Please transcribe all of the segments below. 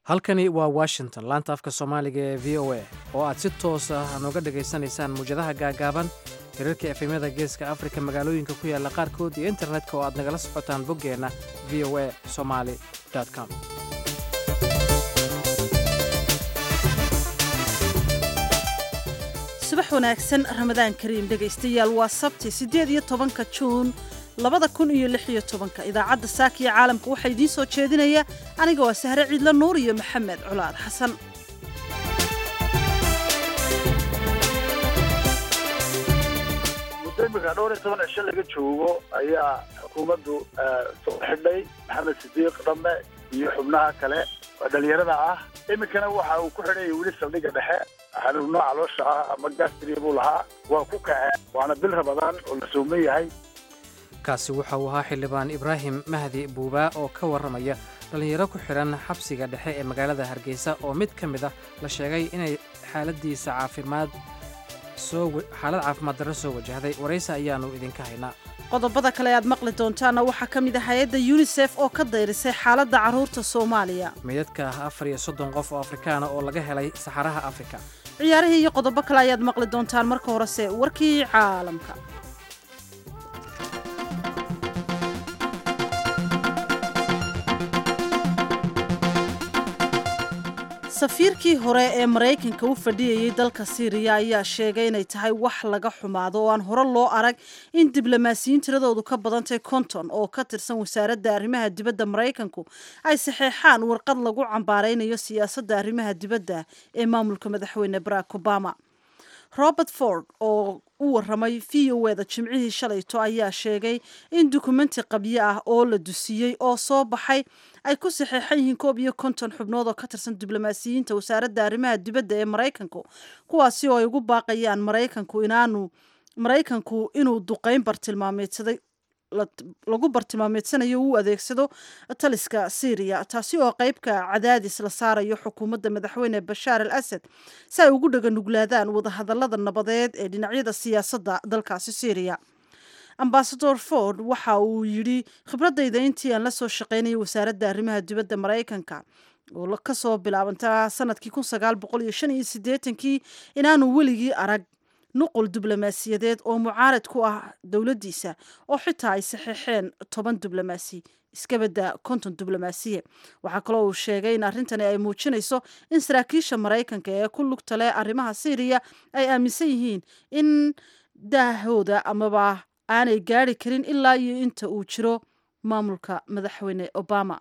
halkani waa washington laanta afka soomaaliga ee v o a oo aad si toos ah nooga dhegaysanaysaan muwjadaha gaagaaban hirarka efemyada geeska afrika magaalooyinka ku yaalla qaarkood iyo internetka oo aad nagala socotaan boggeenna v o a somaali com subax wanaagsan ramadaan kariim dhegaystayaal waa sabti siddeed iyo tobanka juun labada kun iyo lix iyo tobanka idaacadda saakiya caalamka waxaa idiin soo jeedinaya aniga waa sahre ciidla nuur iyo maxamed culaad xasan muddo imika dhowr iyo toban cisho laga joogo ayaa xukuumaddu soo xidhay maxamed sidiiq dhamme iyo xubnaha kale oo dhalinyarada ah iminkana waxa uu ku xidhanya weli saldhigga dhexe xanuun nooca caloosha ah ama gastri buu lahaa waa ku kaceen waana bil rabadaan oo la sooman yahay kaasi waxa uu ahaa xildhibaan ibraahim mahdi buubaa oo ka warramaya dhallinyaro ku xidhan xabsiga dhexe ee magaalada hargeysa oo mid ka mid ah la sheegay inay xaaladiisa caafimaad xaalad caafimaad darro soo wajahday waraysi ayaannu idinka haynaa qodobada kale aad maqli doontaana waxaa ka mid ah hay-adda yunisef oo ka dayrisay xaaladda carruurta soomaaliya meydadka afar iyo soddon qof oo afrikaana oo laga helay saxaraha afrika ciyaarihii iyo qodobo kale ayaad maqli doontaan marka horese warkii caalamka safiirkii hore ee maraykanka u fadhiyayay dalka siiriya ayaa sheegay inay tahay wax laga xumaado oo aan hore loo arag in diblomaasiyiin tiradoodu ka badantay konton oo ka tirsan wasaaradda arrimaha dibadda maraykanku ay saxeexaan warqad lagu cambaaraynayo siyaasadda arrimaha dibadda ee maamulka madaxweyne barack obama robert ford oo u warramay v o eda jimcihii shalayto ayaa sheegay in dukumenti qabyo ah oo la dusiyey oo soo baxay ay ku saxeexan yihiin koob iyo konton xubnood oo ka tirsan diblomaasiyiinta wasaaradda arrimaha dibadda ee maraykanku kuwaasi oo ay ugu baaqayaan maraykanku inaanu maraykanku inuu duqeyn bartilmaameedsaday lagu bartilmaameedsanayo uu adeegsado taliska syriya taasi oo qeybka cadaadis la saarayo xukuumadda madaxweyne bashaar al asad si ay ugu dhaganuglaadaan wadahadalada nabadeed ee dhinacyada siyaasadda dalkaasi syriya ambasador ford waxa uu yidhi khibradayda intii aan la soo shaqaynayay wasaaradda arrimaha dibadda maraykanka oo kasoo bilaabanta sanadkii kun sagaal boqol iyo shan iyo siddeetankii inaanu weligii arag nuqul diblomaasiyadeed oo mucaarad ku ah dowladdiisa oo xitaa ay saxeexeen toban diblomaasi iskabadda konton diblomaasiye waxaa kaloo uu sheegay in arrintani ay muujinayso in saraakiisha maraykanka ee ku lugta leh arrimaha syriya ay aaminsan yihiin in daahooda amaba aanay gaari karin ilaa iyo inta uu jiro maamulka madaxweyne obama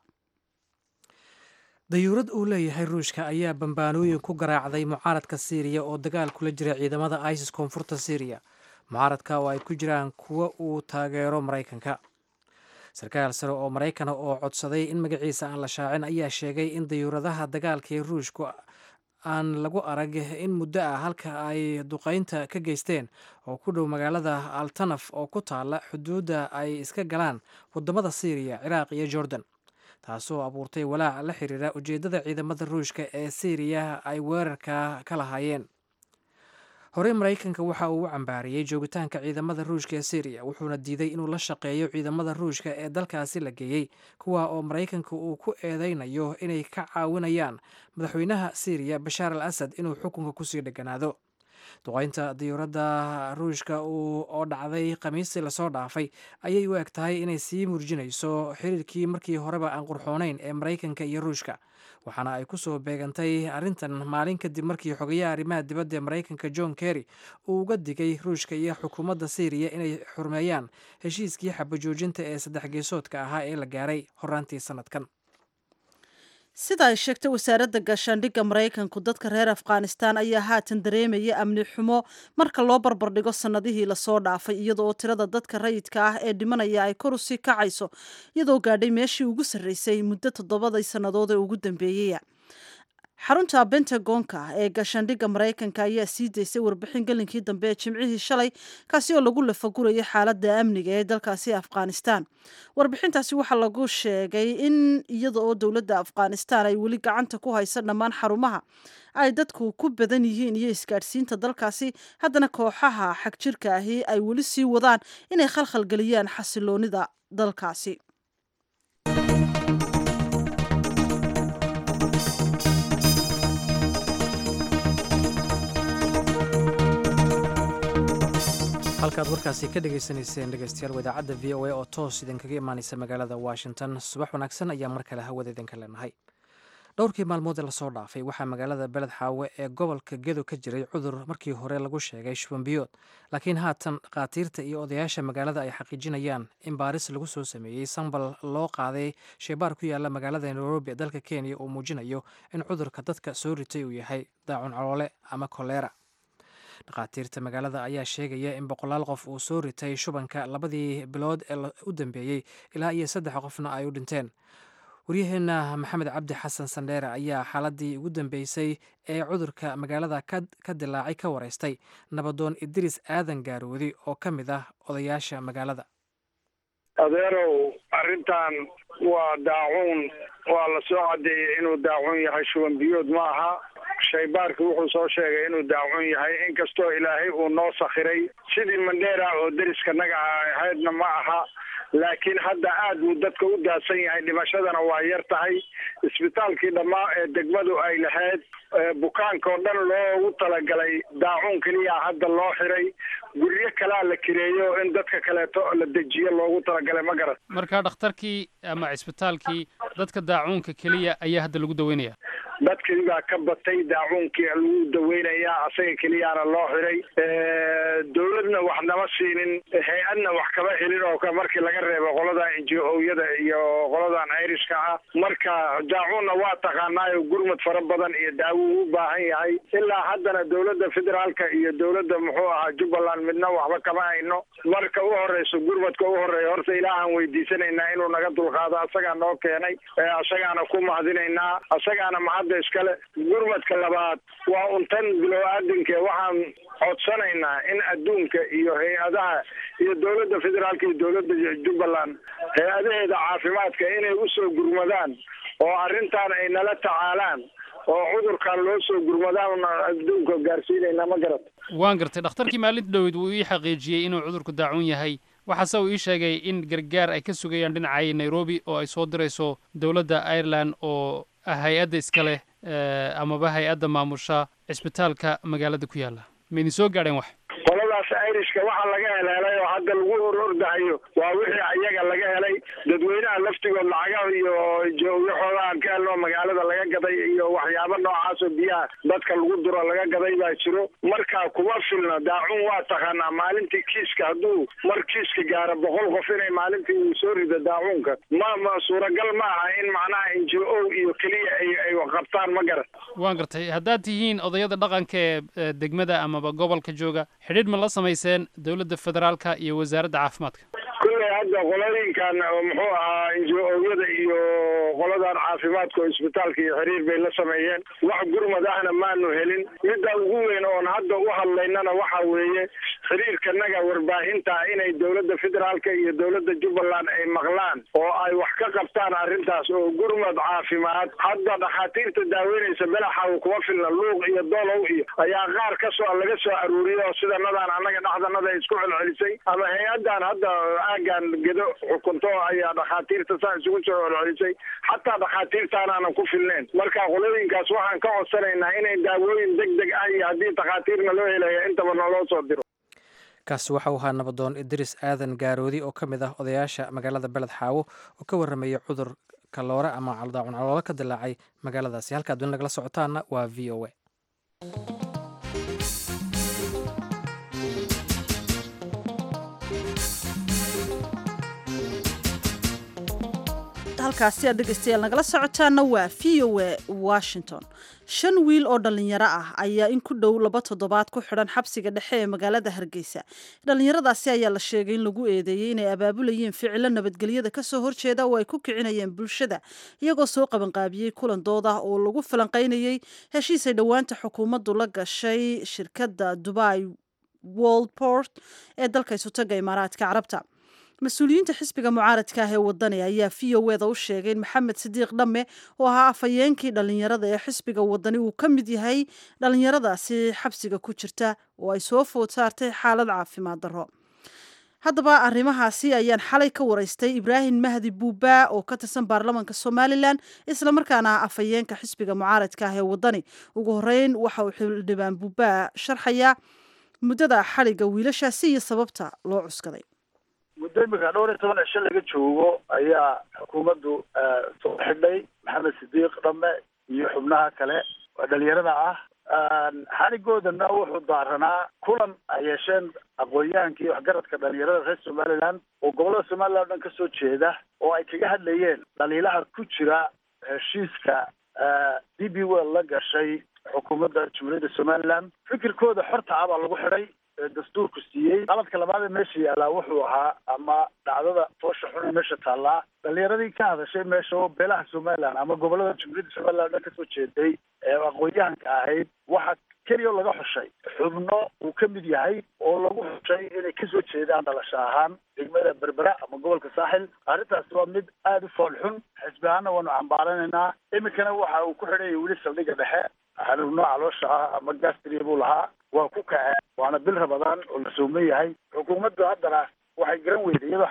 dayuurad uu leeyahay ruushka ayaa bambaanooyin ku garaacday mucaaradka siiriya oo dagaal kula jira ciidamada isis koonfurta syriya mucaaradka oo ay ku jiraan kuwa uu taageero maraykanka sarkaal sare oo maraykana oo codsaday in magaciisa aan la shaacin ayaa sheegay in dayuuradaha dagaalka ee ruushku aan lagu arag in muddo ah halka ay duqaynta ka geysteen oo ku dhow magaalada altanaf oo ku taala xuduudda ay iska galaan wadamada syriya ciraaq iyo jordan taasoo abuurtay walaac la xiriira ujeeddada ciidamada ruushka ee syriya ay weerarka ka lahaayeen horey maraykanka waxa uu u cambaariyey joogitaanka ciidamada ruushka ee syriya wuxuuna diiday inuu la shaqeeyo ciidamada ruushka ee dalkaasi la geeyey kuwa oo maraykanka uu ku eedeynayo inay ka caawinayaan madaxweynaha syriya bashaar al asad inuu xukunka kusii dheganaado duqaynta diyuuradda ruushka oo dhacday khamiistii lasoo dhaafay ayay u eg tahay inay sii murjinayso xiriirkii markii horeba aan qurxoonayn ee maraykanka iyo ruushka waxaana ay kusoo beegantay arrintan maalin kadib markii xogayaha arrimaha dibadda ee maraykanka john kerry uu uga digay ruushka iyo xukuumadda syriya inay xurmeeyaan heshiiskii xabajoojinta ee saddex geesoodka ahaa ee la gaaray horaantii sanadkan sida ay sheegtay wasaaradda gaashaandhigga maraykanku dadka reer afghanistan ayaa haatan dareemaya amni xumo marka loo barbardhigo sannadihii lasoo dhaafay iyadoo tirada dadka rayidka ah ee dhimanaya ay kor usii kacayso iyadoo gaadhay meeshii ugu sarreysay muddo toddobadii sannadood ee ugu dambeeyaya xarunta bentagonka ee gaashaandhigga maraykanka ayaa sii daysay warbixin gelinkii dambe ee jimcihii shalay kaasi oo lagu lafagurayay xaaladda amniga ee dalkaasi afghanistan warbixintaasi waxaa lagu sheegay in iyada oo dowladda afghanistan ay weli gacanta ku haysa dhammaan xarumaha ay dadku ku badan yihiin iyo isgaadhsiinta dalkaasi haddana kooxaha xagjirka ahi ay weli sii wadaan inay khalkhalgeliyaan xasiloonida dalkaasi halkaad warkaasi ka dhagaysanayseen dhegeystayaal wadaacadda v o a oo toos idinkaga imaanaysa magaalada washington subax wanaagsan ayaa mar kale hawada idinka leenahay dhowrkii maalmood ee lasoo dhaafay waxaa magaalada beled xaawe ee gobolka gedo ka jiray cudur markii hore lagu sheegay shubanbiyood laakiin haatan dhakhaatiirta iyo odayaasha magaalada ay xaqiijinayaan in baaris lagu soo sameeyey sambal loo qaaday sheebaar ku yaala magaalada nairobi ee dalka kenya uu muujinayo in cudurka dadka soo ritay uu yahay daacun caloole ama kolera dhakhaatiirta magaalada ayaa sheegaya in boqolaal qof uu soo ritay shubanka labadii bilood ee u dambeeyey ilaa iyo saddex qofna ay u dhinteen waryaheena maxamed cabdi xasan sandheere ayaa xaaladii ugu dambeysay ee cudurka magaalada ka dilaacay ka wareystay nabadoon idris aadan gaaroodi oo ka mid ah odayaasha magaalada adeerow arrintan waa daacuun waa la soo caddeeyey inuu daacuun yahay shuban biyood ma aha shaybaarka wuxuu soo sheegay inuu daacuun yahay inkastoo ilaahay uu noo sakhiray sidii mandheera oo deriska naga ahaydna ma aha laakiin hadda aad buu dadka u daadsan yahay dhimashadana waa yar tahay isbitaalkii dhammaa ee degmadu ay lahayd bukaanka oo dhan loogu talagalay daacuun keliya hadda loo xiray guryo kalaa la kireeyo in dadka kaleeto la dejiyo loogu talagalay ma garan marka dhakhtarkii ama cisbitaalkii dadka daacuunka keliya ayaa hadda lagu daweynaya dadkii baa ka batay daacuunkii lagu daweynayaa asaga keliyaana loo xiray dawladna wax nama siinin hay-adna wax kama helin oo markii laga reebo qoladan inji-ooyada iyo qoladan irishka ah marka daacuunna waa taqaanaayo gurmad fara badan iyo daawo u baahan yahay ilaa haddana dawladda federaalka iyo dawladda muxuu ahaa jubbaland midna waxba kama hayno marka u horeyso gurmadka u horeeya horta ilaahaan weydiisanaynaa inuu naga dulqaado asagaa noo keenay asagaana ku mahadinaynaa asagaana mahadda iskale gurmadka labaad waa untan bilow aadinke waxaan codsanaynaa in adduunka iyo hay-adaha iyo dawladda federaalka iyo dawladda jubbaland hay-adaheeda caafimaadka inay usoo gurmadaan oo arrintan ay nala tacaalaan oo cudurkan loo soo gurmadaan adduunka gaarsiinayna ma garat waan gartay dhakhtarkii maalinta dhowed wuu ii xaqiijiyey inuu cudurku daacuun yahay waxaase uu ii sheegay in gargaar ay ka sugayaan dhinacay nairobi oo ay soo dirayso dowladda ireland oo hay-adda iska leh amaba hay-adda maamusha cisbitaalka magaalada ku yaalla ma idin soo gaadheen wax qoladaas irishka waxaa laga helhelay oo hadda lagu hor ordahayo waa wixii ayaga laga helay dadweynaha laftigood lacagaha iyo waxooda aan ka helno magaalada laga gaday iyo waxyaabo noocaasoo biyaha dadka lagu duro laga gaday baa jiro marka kuma filno daacuun waa taqaanaa maalintii kiiska hadduu mar kiiska gaaro boqol qof inay maalintii uu soo rido daacuunka ma ma suuragal ma aha in macnaha n j o iyo keliya ay ay qabtaan ma garan waan gartay haddaad tihiin odayada dhaqanka ee degmada amaba gobolka jooga xidhiidh ma la samayseen dowladda federaalka iyo wasaaradda caafimaadka kulley hadda qolooyinkan muxuu ahaa injo-ooyada iyo qoladan caafimaadka oo isbitaalka iyo xiriir bay la sameeyeen wax gurmad ahna maanu helin midda ugu weyn oon hadda u hadlaynana waxa weeye xiriirkanaga warbaahinta inay dowladda federaalka iyo dowladda jubbaland ay maqlaan oo ay wax ka qabtaan arrintaas oo gurmad caafimaad hadda dhakhaatiirta daaweynaysa belaxaw kuma filna luuq iyo dolow iyo ayaa qaar kasoo laga soo aruuriyay oo sidanadaan annaga dhexdanada isku celcelisay ama hay-addan hadda aagan gedo xukunto ayaa dhakhaatiirta saa isugu soo celcelisay xataa dhakhaatiirtaanaanan ku filneyn marka qolooyinkaas waxaan ka codsanaynaa inay daawooyin deg deg ah iyo haddii dhakhaatiirna loo helaya intaba naloo soo diro kaasi waxau ahaa nabadoon idris aadan gaaroodi oo ka mid ah odayaasha magaalada beled xaawo oo ka warramaya cudur kaloore ama caldaacun caloolo ka dilaacay magaaladaasi halkaad weli nagala socotaana waa v o a halkaasi aad dhegeystayaal nagala socotaana waa v o a washington shan wiil oo dhallinyaro ah ayaa in ku dhow laba toddobaad ku xidhan xabsiga dhexe ee magaalada hargeysa dhallinyaradaasi ayaa la sheegay in lagu eedeeyey inay abaabulayeen ficilo nabadgelyada kasoo horjeeda oo ay ku kicinayeen bulshada iyagoo soo qabanqaabiyey kulan dood ah oo lagu falanqaynayey heshiisay dhowaanta xukuumaddu la gashay shirkadda dubai woldport ee dalka isutaga imaaraadka carabta mas-uuliyiinta xisbiga mucaaradka ah ee wadani ayaa v o eda u sheegay in maxamed sidiiq dhamme oo ahaa afhayeenkii dhallinyarada ee xisbiga wadani uu ka mid yahay dhallinyaradaasi xabsiga ku jirta oo ay soo food saartay xaalad caafimaad darro haddaba arrimahaasi ayaan xalay ka waraystay ibraahim mahdi buubaa oo ka tirsan baarlamaanka somalilan islamarkaana ah afhayeenka xisbiga mucaaradka ah ee wadani ugu horeyn waxa uu xildhibaan buubaa sharxayaa muddada xadhigga wiilashaasi iyo sababta loo cuskaday muddo imika dhowr iyo toban cisho laga joogo ayaa xukuumaddu soo xidhay maxamed sidiiq dhamme iyo xubnaha kale oo dhalinyarada ah xadhigoodana wuxuu daaranaa kulan ay yeesheen aqoon-yahanka iyo waxgaradka dhalinyarada reer somaliland oo gobollada somaliland o dhan kasoo jeeda oo ay kaga hadlayeen dhaliilaha ku jira heshiiska d b well la gashay xukuumadda jumhuuriyadda somaliland fikirkooda xorta ah baa lagu xidhay dastuurku siiyey qaladka labaad ee meesha yaallaa wuxuu ahaa ama dhacdada foosha xun ee meesha taallaa dhalinyaradii ka hadashay meesha oo beelaha somaliland ama gobollada jumhuuriyadda somaliland o dhan kasoo jeeday ee aqoon-yahanka ahayd waxa keliya oo laga xushay xubno uu ka mid yahay oo lagu xushay inay kasoo jeedaan dhalasho ahaan degmada berbera ama gobolka saaxil arrintaasi waa mid aada u fool xun xisbi ahaana waanu cambaaranaynaa iminkana waxa uu ku xidhanyay weli saldhigga dhexe xanuun nooca loosha ah ama gastria buu lahaa waa ku kaceen waana bil rabadaan oo la sooman yahay xukuumaddu haddana waxay garan weyday iyadoo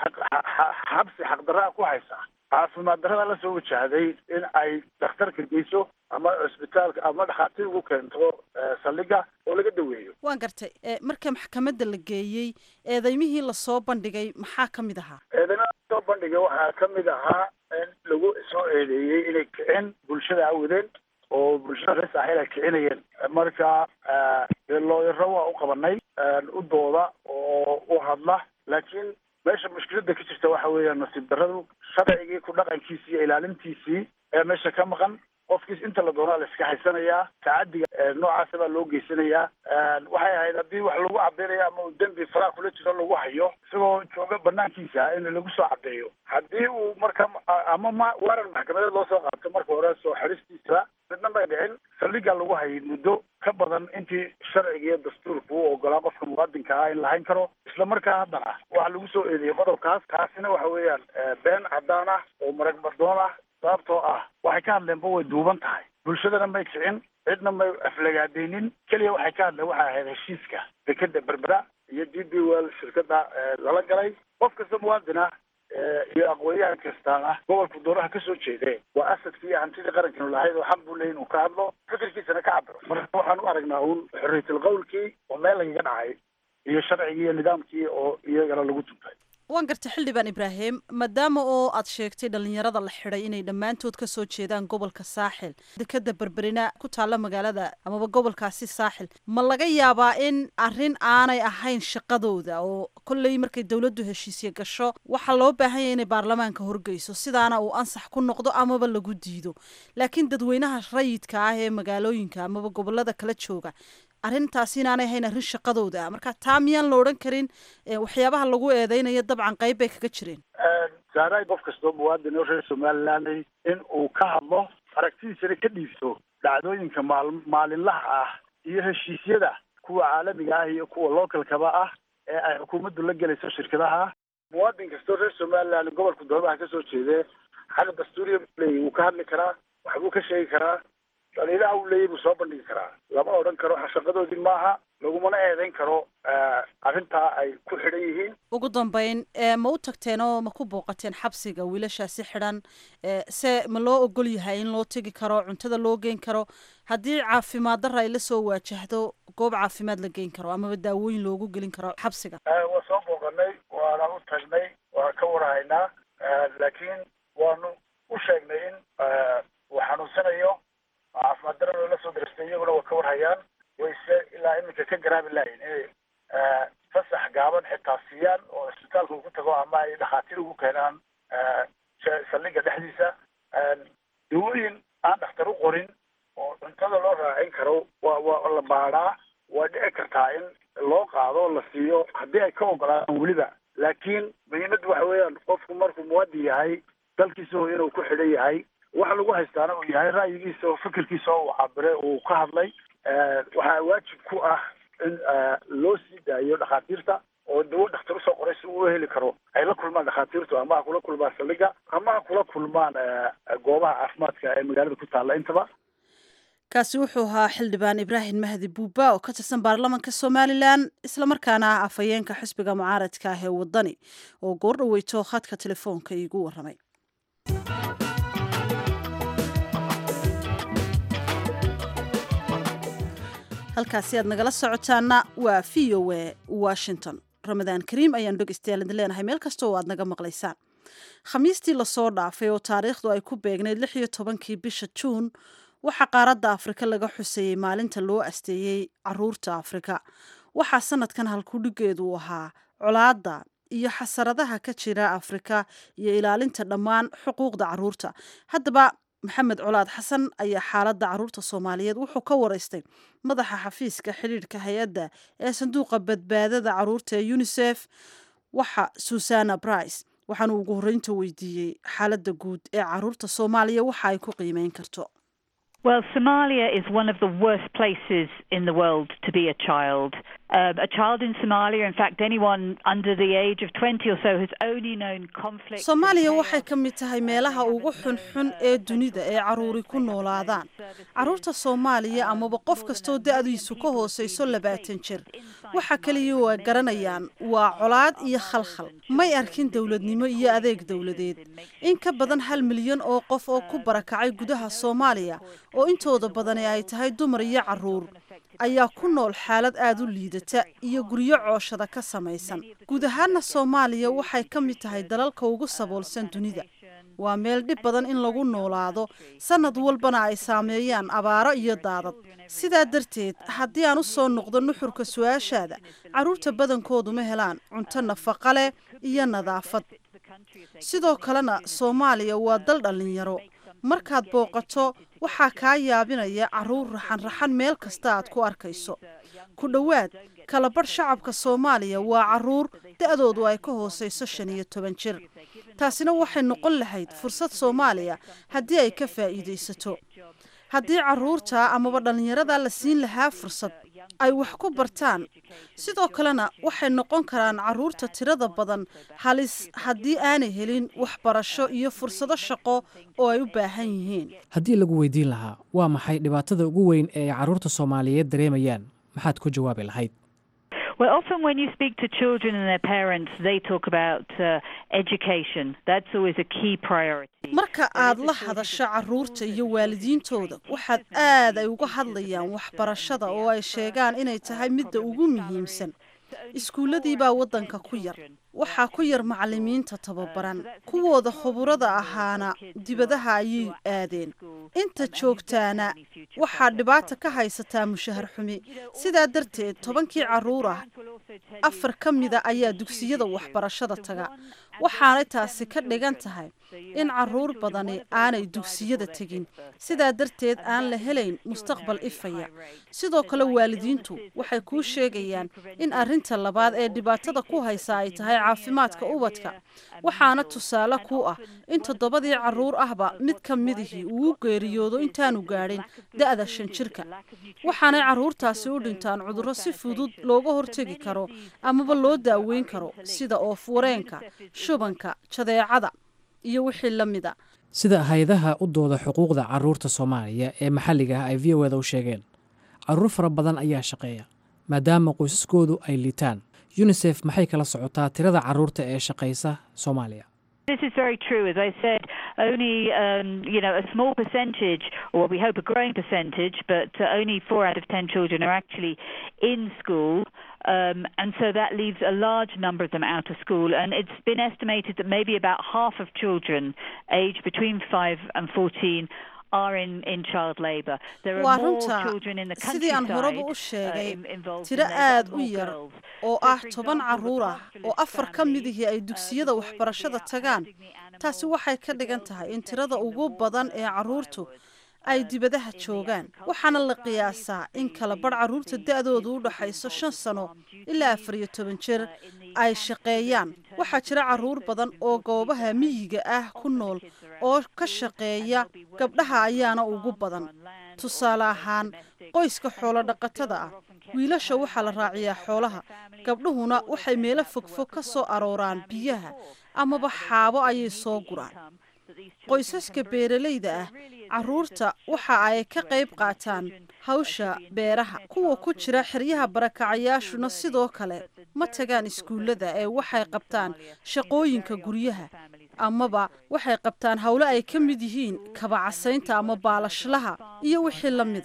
xabsi xaqdarraa ku haysa caafimaad darrada la soo wajahday in ay dhakhtarka geyso ama cusbitaalka ama dhakhaatiir ugu keento saldhigga oo laga daweeyo waan gartay marka maxkamadda la geeyey eedeymihii lasoo bandhigay maxaa ka mid ahaa eedeymaha lasoo bandhigay waxaa ka mid ahaa in lagu soo eedeeyey inay kicin bulshada awadeen oo bulshada reer saaxiil ay kicinayeen marka looyaro waa u qabanay u dooda oo u hadla laakiin meesha mushkiladda ka jirta waxa weeyaan nasiib darradu sharcigii ku dhaqankiisii iyo ilaalintiisii ee meesha ka maqan qofkiis inta la doonaa la iska haysanayaa tacadiga noocaasa baa loo geysanayaa waxay ahayd haddii wax lagu cadeynaya ama uu dembi faraa kula jiro lagu hayo isagoo jooga banaankiisa in lagu soo cadeeyo haddii uu marka ama ma waran maxkamadeed loo soo qaato marka hore soo xidhistiisa midna may dhicin saldhiggaa lagu hayay muddo ka badan intii sharciga iyo dastuurka u ogolaa qofka muwaadinka ah in la hayn karo isla markaa haddana waxa lagu soo eedeeyey qodobkaas taasina waxa weeyaan been caddaan ah oo marag bardoon ah sababtoo ah waxay ka hadleenba way duuban tahay bulshadana may kicin cidna may aflagaadeynin keliya waxay ka hadleen waxay ahayd heshiiska dekeda berbera iyo d b well shirkada lala galay qof kasta muwaadin ah iyo aqoon-yahan kastaana gobolka doonaha kasoo jeede waa asadkii iyo hantidii qarankanu lahayd oo xaq buu leeyin uu ka hadlo fikirkiisana ka cabiro marka waxaan u aragnaa uun xorriyatul qawlkii oo meel lagaga dhacay iyo sharcigii iyo nidaamkii oo iyagana lagu tuntay waan gartay xildhibaan ibraahim maadaama oo aad sheegtay dhalinyarada la xidhay inay dhammaantood ka soo jeedaan gobolka saaxil dekeda berberina ku taalla magaalada amaba gobolkaasi saaxil ma laga yaabaa in arrin aanay ahayn shaqadooda oo kolley markay dowladdu heshiisya gasho waxaa loo baahan yahay inay baarlamaanka horgeyso sidaana uu ansax ku noqdo amaba lagu diido laakiin dadweynaha rayidka ah ee magaalooyinka amaba gobolada kala jooga arrintaasi inaanay ahayn arrin shaqadooda ah marka taa miyaan la odhan karin waxyaabaha lagu eedeynayo dabcan qayb bay kaga jireen saaray qof kastoo muwaadin oo reer somaliland in uu ka hadlo aragtidiisana ka dhiibto dhacdooyinka maal maalinlaha ah iyo heshiisyada kuwa caalamiga ah iyo kuwa localkaba ah ee ay xukuumaddu la gelayso shirkadaha muwaadin kastoo reer somaliland gobolka doomaha kasoo jeedee xaq dastuuriya leey wuu ka hadli karaa waxbuu ka sheegi karaa dhaliilaha uu leeyay buu soo bandhigi karaa lama odhan karo shaqadoodii maaha lagumana eedeyn karo arrintaa ay ku xidhan yihiin ugu dambeyn ma u tagteen oo ma ku booqateen xabsiga wiilashaasi xidhan se ma loo ogol yahay in loo tegi karo cuntada loo geyn karo haddii caafimaad darra ay la soo waajahdo goob caafimaad la geyn karo amaba daawooyin loogu gelin karo xabsiga waa soo booqanay waana u tagnay waan ka warhaynaa laakiin waanu u sheegnay in uu xanuunsanayo caafimaad darada la soo darastay iyaguna waa ka warhayaan wayse ilaa iminka ka garaabi lahayn inay fasax gaaban xitaa siiyaan oo isbitaalka ugu tago ama ay dhakhaatiir ugu keenaan saldhigga dhexdiisa dawooyin aan dhakhtar u qorin oo cuntada loo raacin karo waa waa la baadhaa waa dhici kartaa in loo qaado la siiyo haddii ay ka ogolaadaan weliba laakiin muhiimaddu waxa weeyaan qofku markuu muwaadin yahay dalkiisa oo inuu ku xidhan yahay waxa lagu haystaana uu yahay ra'yigiisa oo fikirkiisa oo uu cabire uu ka hadlay waxaa waajib ku ah in loo sii daayo dhakhaatiirta oo dawo dhakhtar usoo qoray si uu heli karo ay la kulmaan dhakhaatiirtu ama ha kula kulmaan saldhigga ama ha kula kulmaan goobaha caafimaadka ee magaalada ku taalla intaba kaasi wuxuu ahaa xildhibaan ibraahim mahdi buuba oo ka tirsan baarlamanka somalilan islamarkaana ah afhayeenka xisbiga mucaaradka ah ee wadani oo goor dhaweyto khadka telefoonka iigu waramay halkaasi aad nagala socotaana waa v o a washington ramadaan kariim ayaan dhegeystayaal idin leenahay meel kasta oo aad naga maqlaysaan khamiistii lasoo dhaafay oo taariikhdu ay ku beegnayd lix iyo tobankii bisha juun waxaa qaaradda afrika laga xuseeyey maalinta loo asteeyey caruurta afrika waxaa sanadkan halkudhigeedu u ahaa colaadda iyo xasaradaha ka jira afrika iyo ilaalinta dhammaan xuquuqda caruurta haddaba maxamed colaad xasan ayaa xaaladda caruurta soomaaliyeed wuxuu ka waraystay madaxa xafiiska xidhiidhka hay-adda ee sanduuqa badbaadada caruurta ee unisef waxa susana brice waxaanu ugu horreynta weydiiyey xaaladda guud ee caruurta soomaaliya waxa ay ku qiimeyn karto Well, Somalia is one of the worst places in the world to be a child. Um, a child in Somalia, in fact, anyone under the age of 20 or so has only known conflict. soomaaliya waxay ka mid tahay meelaha ugu xunxun ee dunida ee caruuri ku noolaadaan caruurta soomaaliya amaba qof kastoo da-diisu ka hooseyso labaatan jir waxa kaliya waa garanayaan waa colaad iyo khalkhal may arkin dowladnimo iyo adeeg dowladeed in ka badan hal milyan oo qof oo ku barakacay gudaha soomaaliya oo intooda badani ay tahay dumar iyo caruur ayaa ku nool xaalad aada u liidata iyo guryo cooshada ka samaysan guud ahaana soomaaliya waxay ka mid tahay dalalka ugu saboolsan dunida waa meel dhib badan in lagu noolaado sanad walbana ay saameeyaan abaaro iyo daadad sidaa darteed haddii aan u soo noqdo nuxurka su-aashaada carruurta badankoodu ma helaan cunto nafaqa leh iyo nadaafad sidoo kalena soomaaliya waa dal dhallinyaro markaad booqato waxaa kaa yaabinaya caruur raxan-raxan meel kasta aad ku arkayso ku dhowaad kalabadh shacabka soomaaliya waa caruur da-doodu ay ka hooseyso shan iyo toban jir taasina waxay noqon lahayd fursad soomaaliya haddii ay ka faa'iidaysato haddii caruurta amaba dhallinyarada la siin lahaa fursad ay wax ku bartaan sidoo kalena waxay noqon karaan caruurta tirada badan halis haddii aanay helin waxbarasho iyo fursado shaqo oo ay u baahan yihiin haddii lagu weydiin lahaa waa maxay dhibaatada ugu weyn ee ay carruurta soomaaliyeed dareemayaan maxaad ku jawaabi lahayd Well, often when you speak to children and their parents, they talk about uh, education. That's always a key priority. marka aad la hadasho caruurta iyo waalidiintooda waxaad aad ay uga hadlayaan waxbarashada oo ay sheegaan inay tahay midda ugu muhiimsan iskuulladii baa waddanka ku yar waxaa ku yar macallimiinta tababaran kuwooda khuburada ahaana dibadaha ayay aadeen inta joogtaana waxaa dhibaata ka haysataa mushahar xumi sidaa darteed tobankii carruur ah afar ka mida ayaa dugsiyada waxbarashada taga waxaanay taasi ka dhigan tahay in caruur badani aanay dugsiyada tegin sidaa darteed aan la helayn mustaqbal ifaya sidoo kale waalidiintu waxay kuu sheegayaan in arrinta labaad ee dhibaatada ku haysa ay tahay caafimaadka ubadka waxaana tusaale ku ah in toddobadii caruur ahba mid ka midihii uu geeriyoodo intaanu gaadhin da-da shan jirka waxaanay caruurtaasi u dhintaan cudurro si fudud looga hortegi karo amaba loo daaweyn karo sida oof-wareenka shubanka jadeecada iyo wixii la mida sida hay-adaha u dooda xuquuqda carruurta soomaaliya ee maxalliga ah ay v o eda u sheegeen carruur fara badan ayaa shaqeeya maadaama qoysaskoodu ay liitaan yunisef maxay kala socotaa tirada carruurta ee shaqaysa soomaaliya This is very true. As I said, only um, you know a small percentage, or we hope a growing percentage, but uh, only four out of ten children are actually in school. Um, and so that leaves a large number of them out of school. And it's been estimated that maybe about half of children aged between 5 and 14 are in, in child labour. There are waa more runta children in the sidii aan horeba u countryside sheegay uh, in- involved tiro in there, but aad u more yar girls. oo So, ah for toban example, caruur ah the oo afar ka family, midihii ay uh, dugsiyada the boys would be waxbarashada out tagaan herding the taasi animals, waxay ka the dhigan girls tahay would in be tirada taking the ugu badan water ee and caruurtu firewood. ay Um, dibadaha in the joogaan agricultural waxaana la families, qiyaasaa in the- kala badh caruurta the da-doodu u kids dhaxayso involved shan with sano farm ilaa duties, afar iyo toban jir uh, in the ay camps shaqeeyaan in terms waxaa of jira the caruur places badan involved oo with goobaha the miyiga ah ku Often the nool kids are out oo of ka school shaqeeya and they'll be working gabdhaha either on ayaana farms ugu or badan on land or tusaale as ahaan domestic. qoyska And xoolo of course, dhaqatada girls ah are often kept at wiilasha home waxaa la either they raaciyaa help xoolaha their family gabdhuhuna or they waxay send meelo out to fogfog work ka as soo well to help arooraan families biyaha before. amaba Uh, they xaabo also ayay need soo the guraan income that these children qoysaska can bring. beeralayda So ah it really is a- caruurta it's a waxa ay shocking ka qayb situation. qaataan Children, uh, hawsha should be enjoying beeraha their kuwa ku childhood jira and xeryaha be barakacayaashuna still sidoo learning, kale but the ma very tagaan difficult iskuullada ee circumstances waxay in qabtaan Somalia means that shaqooyinka very often guryaha the families have amaba no waxay qabtaan howlo ay ka mid yihiin kabacasaynta ama baalashlaha iyo wixii la mida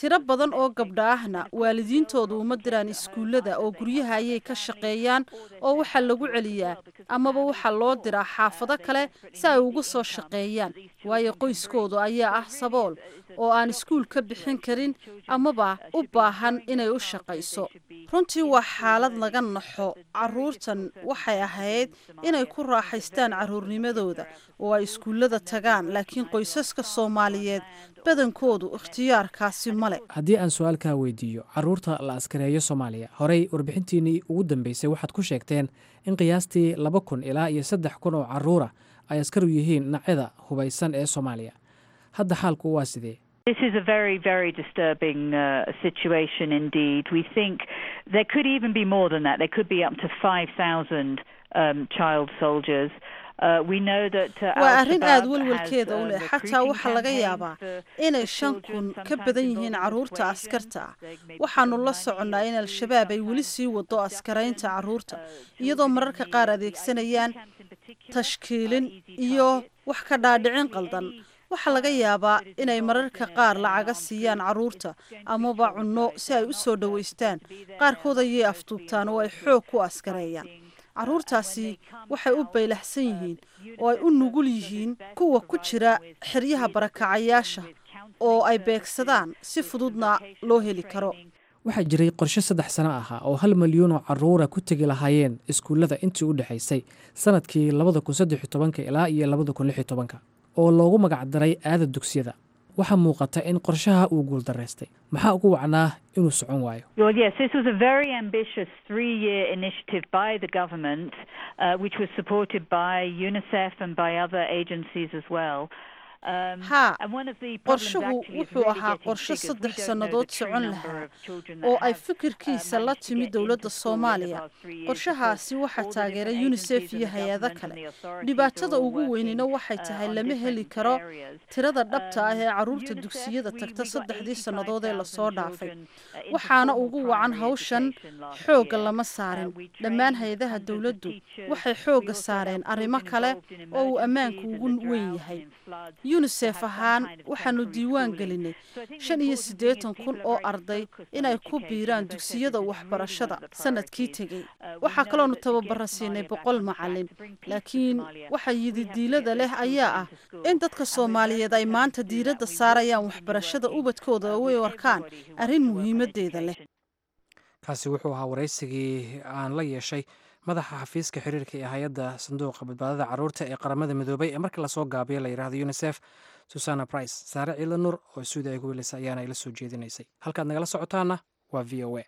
tiro badan oo gabdha ahna waalidiintoodu uma diraan iskuullada oo guryaha ayay ka shaqeeyaan oo waxaa lagu celiyaa amaba waxaa loo diraa xaafado kale si ay ugu soo shaqeeyaan waayo qoyskoodu ayaa ah sabool oo aan iskuul ka bixin karin amaba u baahan inay u shaqayso runtii waa xaalad laga naxo caruurtan waxay ahayd inay ku raaxaystaan caruurnimadooda oo ay iskuullada tagaan laakiin qoysaska soomaaliyeed badankoodu ikhtiyaarkaasi male haddii aan su-aalkaa weydiiyo caruurta la askareeyo soomaaliya horey warbixintiinnii ugu dambeysay waxaad ku sheegteen in qiyaastii laba kun ilaa iyo saddex kun oo caruura ay askar u yihiin dhinacyada hubaysan ee soomaaliya hadda xaalku waa sidee This is a very, very disturbing uh, situation indeed. We think there could even be more than that. There could be up to 5,000 um, child soldiers. Uh, we know that uh, waa arrin aada Al-Shabaab welwelkeeda has, u uh, leh xataa recruiting waxaa laga campaigns yaabaa for- inay for shan children, kun ka sometimes badan involving yihiin caruurta persuasion. askarta ah They may waxaanu put la money soconnaa in into al-shabaab ay weli sometimes sii wado askaraynta caruurta iyadoo mararka qaar adeegsanayaan tashkiilin iyo wax ka dhaadhicin qaldan waxaa laga yaabaa inay mararka qaar lacaga siiyaan caruurta amaba cunno si ay u soo dhowaystaan qaarkood ayay afduubtaan oo ay xoog ku askareeyaan caruurtaasi waxay u baylaxsan yihiin oo ay u nugul yihiin kuwa ku jira xeryaha barakacayaasha oo ay beegsadaan si fududna loo heli karo waxaa jiray qorshe saddex sano ahaa oo hal milyuun oo caruura ku tegi lahaayeen iskuullada intii u dhexaysay sanadkii labada kun saddex iyo tobanka ilaa iyo labada kun lix iyo tobanka oo loogu magacdaray aada dugsiyada waxaa muuqata in qorshaha uu guuldaraystay maxaa ugu wacnaa inuu socon waayo Well, yes, this was a very ambitious three-year initiative by the government, uh, which was supported by UNICEF and by other agencies as well. Um, haa and one of the problems qorshuhu actually is wuxuu really ahaa getting qorshe figures. We saddex don't know sannadood the true socon number lahaa of children oo that ay have, fikirkiisa uh, la managed to timi get dowladda into school in the soomaaliya past three years qorshahaasi because waxaa all the taageeray different unisef agencies iyo and the hay-ado government kale and the authorities dhibaatada are all ugu weynina working, waxay uh, tahay on lama heli different karo areas. tirada dhabta ah ee Um, caruurta UNICEF, dugsiyada we- tagta we got saddexdii sannadood ee 85,000 lasoo dhaafay children, uh, into waxaana formal ugu wacan primary hawshan education last xoogga year. lama Uh, saarin we dhammaan trained hay-adaha hundreds of dowladdu teachers. waxay We xoogga also saareen helped arrimo children kale involved in oo uu ammaanku emergencies ugu and the weyn drought yahay and in floods yunisef to have some ahaan kind of waxaanu temporary diiwaan schooling. gelinay So I think the shan iyo important thing is siddeetan kun people are oo very arday focused on inay ku education. biiraan As I said, dugsiyada this is really waxbarashada one of the sanadkii priorities. tegey Uh, we waxaa know kaloonu that to get tababara siinay Somalia back boqol on track, macalin to bring peace to laakiin Somalia, waxa we have to yididiilada get leh those ayaa children ah into school. in dadka And we're soomaaliyeed ay determined maanta to do that. diiradda We will saarayaan continue waxbarashada working, ubadkooda uh, oo with ay arkaan everybody who wants arrin to work on muhiimadeeda leh education. kaasi wuxuu ahaa waraysigii aan la yeeshay madaxa xafiiska xiriirka ee hay-adda sanduuqa badbaadada caruurta ee qaramada midoobay ee marka lasoo gaabiyo la yidhaahdo unisef susana brice saare ciila nur oo suudi ay ku welisa ayaana ila soo jeedinaysay halkaad nagala socotaana waa v o a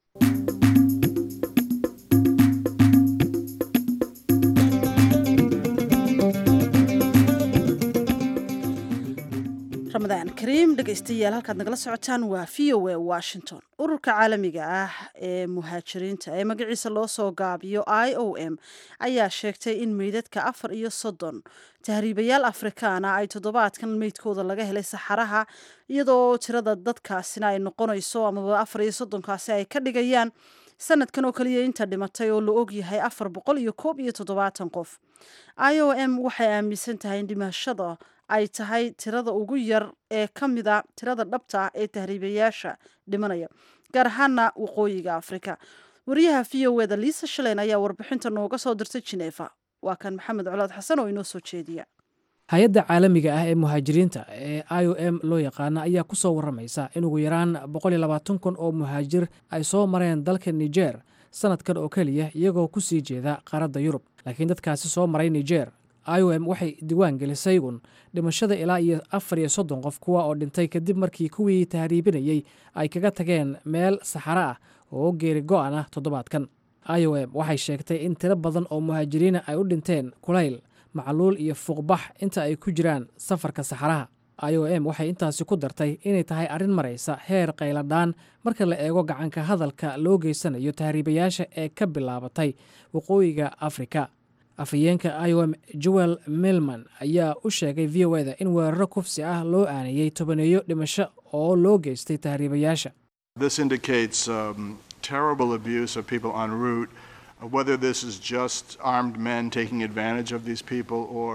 ramadaan kariim dhegaystayaal halkaad nagala socotaan waa v o a washington ururka caalamiga ah ee muhaajiriinta ee magaciisa loo soo gaabiyo i o m ayaa sheegtay in meydadka afar iyo soddon tahriibayaal afrikaana ay toddobaadkan meydkooda laga helay saxaraha iyadoo tirada dadkaasina ay noqonayso amaba afar iyo soddonkaasi ay ka dhigayaan sanadkan oo kaliya inta dhimatay oo la ogyahay afar boqol iyo koob iyo toddobaatan qof i o m waxay aaminsan tahay in dhimashada ay tahay tirada ugu yar ee ka mida tirada dhabta ah ee tahriibayaasha dhimanaya gaar ahaana waqooyiga afrika wariyaha v o eda liisa shaleyn ayaa warbixinta nooga soo dirtay jineefa waa kan maxamed colaad xasan oo inoo soo jeediya hay-adda caalamiga ah ee muhaajiriinta ee i o m loo yaqaana ayaa ku soo warramaysa in ugu yaraan boqol iyo labaatan kun oo muhaajir ay soo mareen dalka niger sanadkan oo keliya iyagoo ku sii jeeda qaaradda yurub laakiin dadkaasi soo maray niger i o m waxay diwaan gelisay un dhimashada ilaa iyo afar iyo soddon qof kuwa oo dhintay kadib markii kuwii tahriibinayey ay kaga tageen meel saxaro ah oo geeri go-an ah toddobaadkan i o m waxay sheegtay in tiro badan oo muhaajiriina ay u dhinteen kulayl macluul iyo fuuqbax inta ay ku jiraan safarka saxaraha i o m waxay intaasi ku dartay inay tahay arrin maraysa heer qayladhaan marka la eego gacanka hadalka loo geysanayo tahriibayaasha ee ka bilaabatay waqooyiga afrika afhayeenka i o m joel milman ayaa u sheegay v o eda in weeraro kufsi ah loo aaneeyey tobaneeyo dhimasho oo loo geystay tahriibayaasha This indicates um, terrible abuse of people en route, uh, whether this is just armed men taking advantage of these people or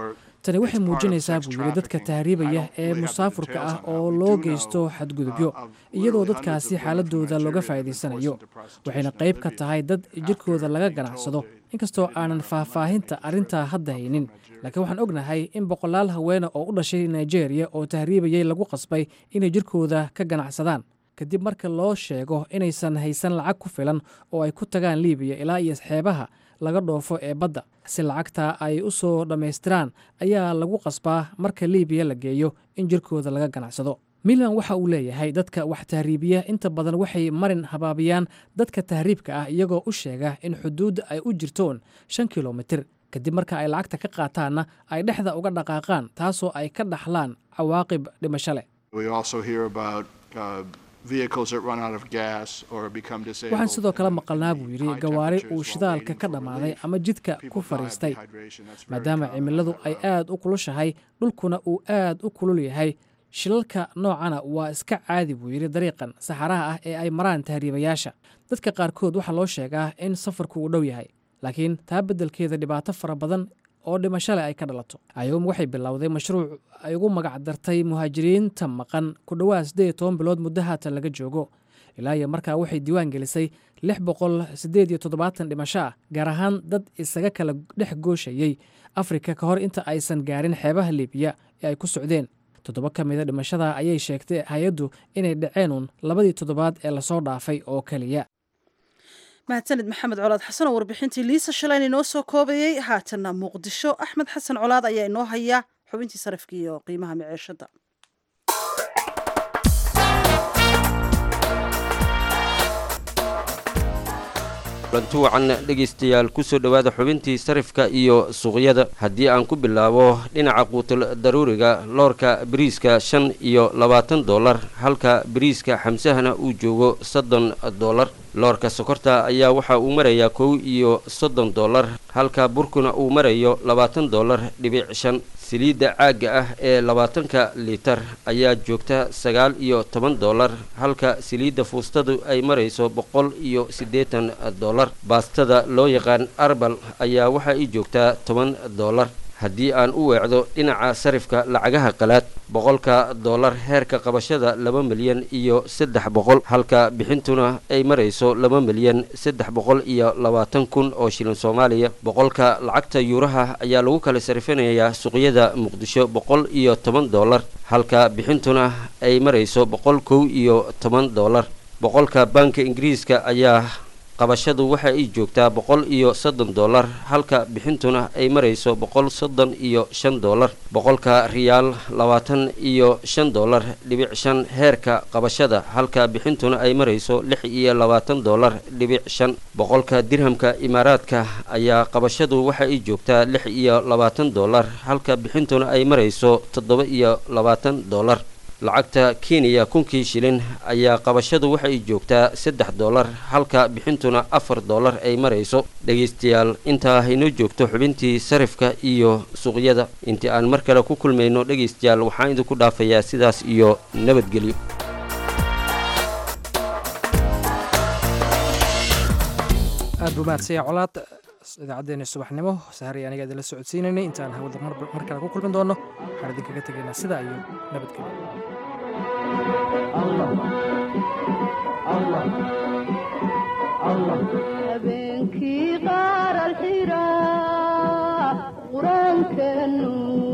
tani waxay muujinaysaa buu yidhi dadka tahriibaya ee musaafurka ah oo loo geysto xadgudubyo iyadoo dadkaasi xaaladooda looga faa'iidaysanayo waxayna qayb ka tahay dad jirkooda laga ganacsado inkastoo aanan faahfaahinta arrintaa hadda haynin laakiin waxaan ognahay in boqolaal haweene oo u dhashay nigeria oo tahriibayay lagu qasbay inay jirkooda ka ganacsadaan kadib marka loo sheego inaysan haysan lacag ku filan oo ay ku tagaan liibiya ilaa iyo xeebaha laga dhoofo ee badda si lacagta ay u soo dhammaystiraan ayaa lagu qasbaa marka liibiya la geeyo in jirkooda laga ganacsado milan waxa uu leeyahay dadka wax tahriibiya inta badan waxay marin habaabiyaan dadka tahriibka ah iyagoo u sheega in xuduudda ay u jirtoon shan kilomitir kadib marka ay lacagta ka qaataanna ay dhexda uga dhaqaaqaan taasoo ay ka dhaxlaan cawaaqib dhimasho leh waxaan sidoo kale maqalnaa buu yidhi gawaari uu shidaalka ka dhammaaday ama jidka ku fadhiistay maadaama cimiladu ay aad u kulushahay dhulkuna uu aad u kulul yahay shilalka noocana waa iska caadi buu yidhi dariiqan saxaraha ah ee ay maraan tahriibayaasha dadka qaarkood waxaa loo sheegaa in safarku uu dhow yahay laakiin taa beddelkeeda dhibaato fara badan oo dhimasho leh ay ka dhalato ayom waxay bilowday mashruuc ay ugu magac dartay muhaajiriinta maqan ku dhowaad siddeed iyo toban bilood muddo haatan laga joogo ilaa iyo markaa waxay diiwaan gelisay lix boqol siddeed iyo toddobaatan dhimasho ah gaar ahaan dad isaga kala dhex gooshayey afrika ka hor inta aysan gaarin xeebaha liibiya ee ay ku socdeen toddoba ka mida dhimashada ayay sheegtay hay-addu inay dhaceenuun labadii toddobaad ee lasoo dhaafay oo keliya mahadsanid maxamed colaad xasan oo warbixintii liisa shalayna inoo soo koobayey haatanna muqdisho axmed xasan colaad ayaa inoo haya xubintii sarafka iyo qiimaha maciishada kulanti wacan dhegaystayaal kusoo dhowaada xubintii sarifka iyo suuqyada haddii aan ku bilaabo dhinaca quutul daruuriga loorka bariiska shan iyo labaatan dollar halka bariiska xamsahana uu joogo soddon dollar loorka sokorta ayaa waxa uu marayaa kow iyo soddon dollar halka burkuna uu marayo labaatan dollar dhibic shan saliidda caagga ah ee labaatanka liitar ayaa joogta sagaal iyo toban dollar halka saliidda fuustadu ay marayso boqol iyo siddeetan dollar baastada loo yaqaan arbal ayaa waxa ay joogtaa toban dollar haddii aan u weecdo dhinaca sarifka lacagaha qalaad boqolka dollar heerka qabashada laba milyan iyo saddex boqol halka bixintuna ay marayso laba milyan saddex boqol iyo labaatan kun oo shilin soomaaliya boqolka lacagta yuuraha ayaa lagu kala sarifinayaa suuqyada muqdisho boqol iyo toban dollar halka bixintuna ay marayso boqol kow iyo toban dollar boqolka baanka ingiriiska ayaa qabashadu waxa ay joogtaa boqol iyo soddon dollar halka bixintuna ay marayso boqol soddon iyo shan dollar boqolka riyaal labaatan iyo shan dollar dhibic shan heerka qabashada halka bixintuna ay marayso lix iyo labaatan dollar dhibic shan boqolka dirhamka imaaraadka ayaa qabashadu waxa ay joogtaa lix iyo labaatan dollar halka bixintuna ay marayso toddoba iyo labaatan dollar lacagta kenya kunkii shilin ayaa qabashadu waxay joogtaa saddex dollar halka bixintuna afar dollar ay marayso dhegaystayaal intaa haynoo joogto xubintii sarifka iyo suuqyada intii aan mar kale ku kulmayno dhegaystayaal waxaan idinku dhaafayaa sidaas iyo nabadgelyo aad buu mahadsanya colaad idaacaddeenii subaxnimo sahari aniga idinla socodsiinaynay intaan hawada mar kale ku kulmin doonno waxaan idinkaga tegaynaa sidaa iyo habeenkii qaar alxira qur-aanka nuur